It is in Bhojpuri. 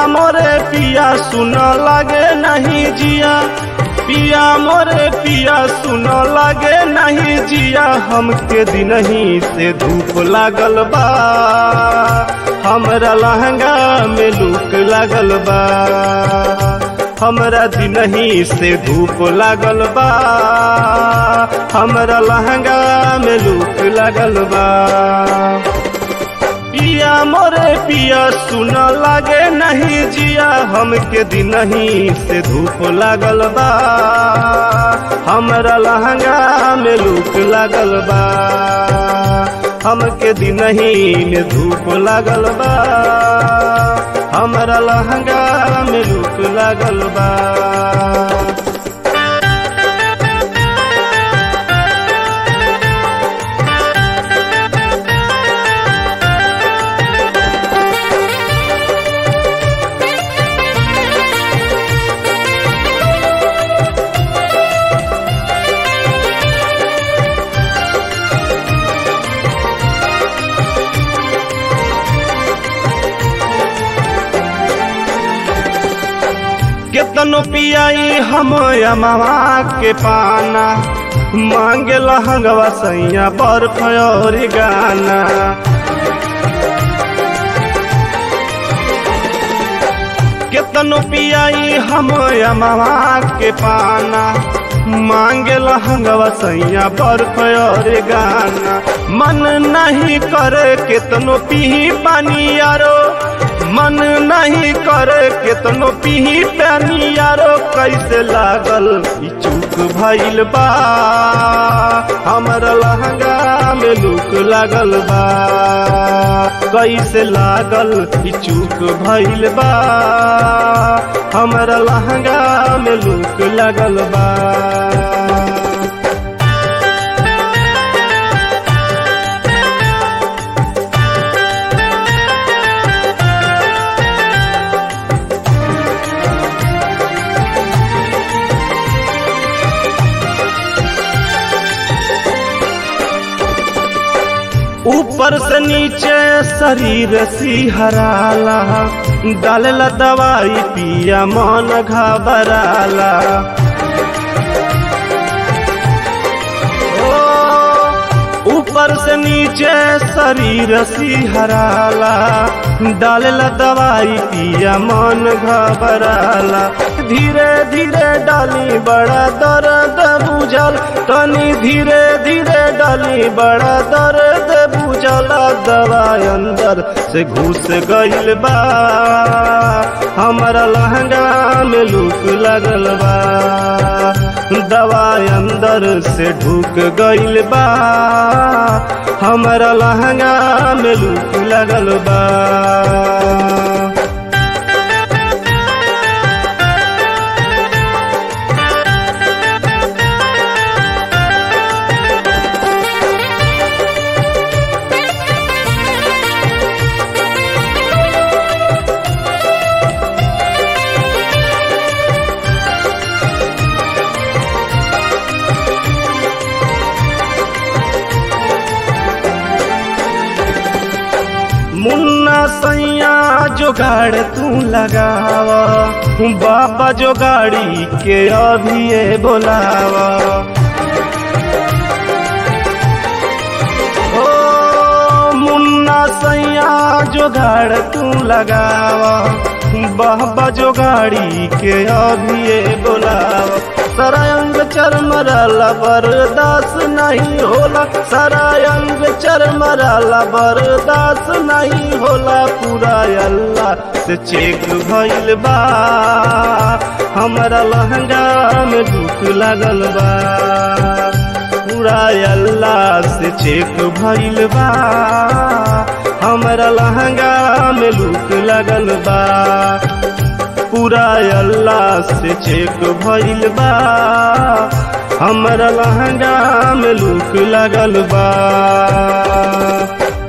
मोरे पिया सुन लागे नहीं जिया पिया मोरे पिया सुन लागे नहीं जिया हमके दिन ही से धूप लागल बा हमरा लहंगा में लूक लागल बा हमरा दिन ही से धूप लागल बा हमरा लहंगा में लूक लागल बा पिया मोरे पिया सुन लागे नहीं जिया हमके दिन ही से धूप लागल बा हमरा लहंगा में लूक लागल बा हमके दिन ही में धूप लागल बा हमरा लहंगा में लूक लागल बा केतनो पियाई हम अमावा के पाना मांगे लहंगवा सैया बर्फ और गाना केतनो पियाई हम अमावा के पाना मांगे लहंगवा सैया बर्फ और गाना मन नहीं करे केतनो पी पानी यारो मन नहीं करे केतनो पीही पानी यारो कैसे लागल ई चूक भइल बा हमर लहंगा में लूक लागल बा कैसे लागल ई चूक भइल बा हमर लहंगा में लूक लागल बा ऊपर से नीचे शरीर सिहराला डालेला दवाई पिया मन घबराला ऊपर से नीचे शरीर सिहराला डालेला दवाई पिया मन घबराला धीरे धीरे डाली बड़ा दर्द बुझल तनी धीरे धीरे डाली बड़ा दर्द बुझल दवा अंदर से घुस गइल बा हमारा लहंगा में लूक लगल बा दवा अंदर से ढुक गइल बा हमारा लहंगा में लूक लगल बा मुन्ना सैया जोगाड़ तू लगावा बाबा जो गाड़ी के अभी बोलावा ओ मुन्ना सैया जोगाड़ तू लगावा बाबा जो गाड़ी के अभी बोलावा सारा अंग चरमराला बर्दाश्त नहीं होला सारा अंग चरमराला बर्दाश्त नहीं होला पूरा अल्लाह से चेक भइल बा हमारा लहंगा में दुख लगल बा पूरा अल्लाह से चेक भइल बा हमारा लहंगा में लूक लगल बा पूरा अल्लाह से चेक भइल बा हमरा लहंगा में लूक लगल बा